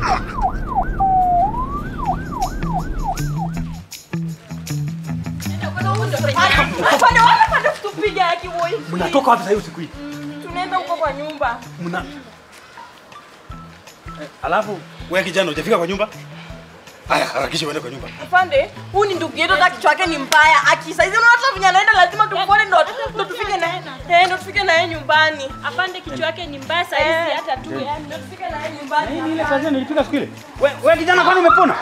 Afande, wacha afande tupige haki boy. Mnatoka wapi sasa usiku hii? Tunaenda huko kwa nyumba. Mna Eh, Alafu wewe kijana hujafika kwa nyumba? Haya, harakisha uende kwa nyumba. Afande, huyu ni ndugu yetu hata kichwa yake ni mbaya. Akisaidia unaona hata venye anaenda lazima tumfuate ndo ndo tufike na eh ndo tufike na yeye nyumbani. Afande kichwa yake ni mbaya saa hizi Eh. hata tu yani. Ndo tufike na yeye nyumbani. Nini ile kazi nilipiga siku ile? Wewe wewe kijana kwani umepona?